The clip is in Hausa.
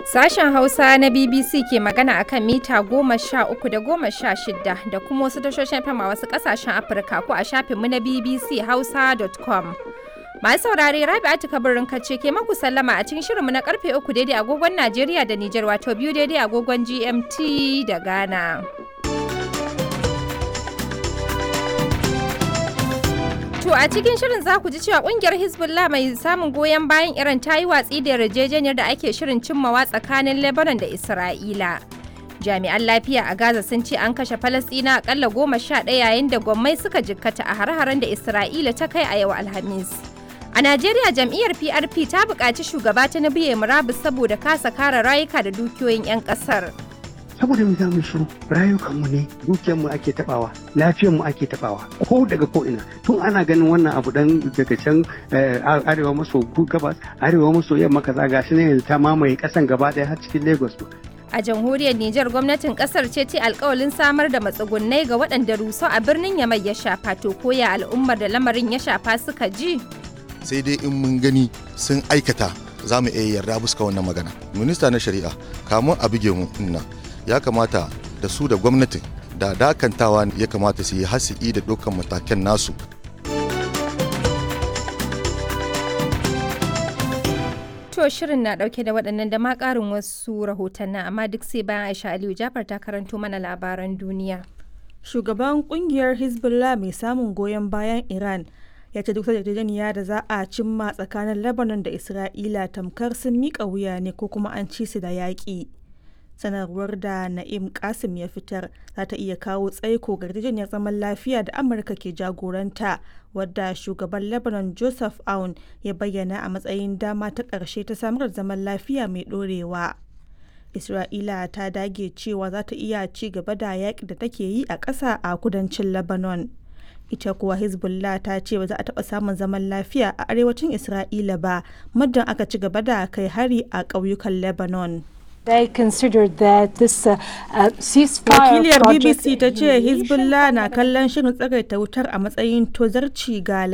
Sashen Hausa na BBC ke magana akan mita goma sha uku da goma sha shida da kuma wasu tashoshin fama wasu kasashen Afirka ko a shafinmu na BBC Hausa.com. Masu saurare Rabi'atu kabarin kace ke maku sallama a cikin shirinmu na karfe uku daidai agogon Najeriya da Nijar wato biyu daidai agogon GMT da Ghana. To a cikin shirin za ku ji cewa kungiyar Hezbollah mai samun goyon bayan Iran ta yi watsi da yarjejeniyar da ake shirin cimmawa tsakanin Lebanon da Isra'ila. Jami'an lafiya a Gaza sun ce an kashe Falasɗina akalla goma sha ɗaya yayin da gwammai suka jikkata a har-haren da Isra'ila ta kai a yau Alhamis. A Najeriya jam'iyyar PRP ta buƙaci shugaba ta na biye murabus saboda kasa kare rayuka da dukiyoyin 'yan ƙasar. saboda mu zamu shiru rayukanmu ne dukiyarmu ake tabawa lafiyarmu ake tabawa ko daga ko ina tun ana ganin wannan abu dan daga can arewa maso gabas arewa maso yamma kaza gashi ne yanzu ta mamaye kasan gaba daya har cikin lagos A jamhuriyar Nijar gwamnatin kasar ce ce alkawalin samar da matsugunnai ga waɗanda rusau a birnin Yamai ya shafa to koya al'ummar da lamarin ya shafa suka ji. sai dai in mun gani sun aikata za mu iya yarda buska wannan magana minista na shari'a kamun a buge mu nan ya kamata da su da gwamnatin da dakantawa ya kamata su yi hasi'i da dukkan matakan nasu To shirin na ɗauke da waɗannan da ma ƙarin wasu rahotannin amma duk sai bayan Aisha Aliyu Jafar ta karanto mana labaran duniya. Shugaban kungiyar Hezbollah mai samun goyon bayan Iran ya ce duk yarjejeniya da za a cimma tsakanin Lebanon da Isra'ila tamkar sun miƙa wuya ne ko kuma an ci su da yaƙi. sanarwar da na'im kasim ya fitar za ta iya kawo tsaiko ga yarjejeniyar zaman lafiya da amurka ke jagoranta wadda shugaban lebanon joseph aun ya bayyana a matsayin dama ta ƙarshe ta samar da zaman lafiya mai ɗorewa isra'ila ta dage cewa za ta iya ci gaba da yaƙi da take yi a ƙasa a kudancin lebanon ita kuwa hezbollah ta ce ba za a taɓa samun zaman lafiya a arewacin isra'ila ba muddin aka ci gaba da kai hari a ƙauyukan lebanon They considered that this uh, uh, ceasefire Wakiliyar project BBC ta ce Hezbollah na kallon shirin tsagaita wutar a matsayin tozarci ga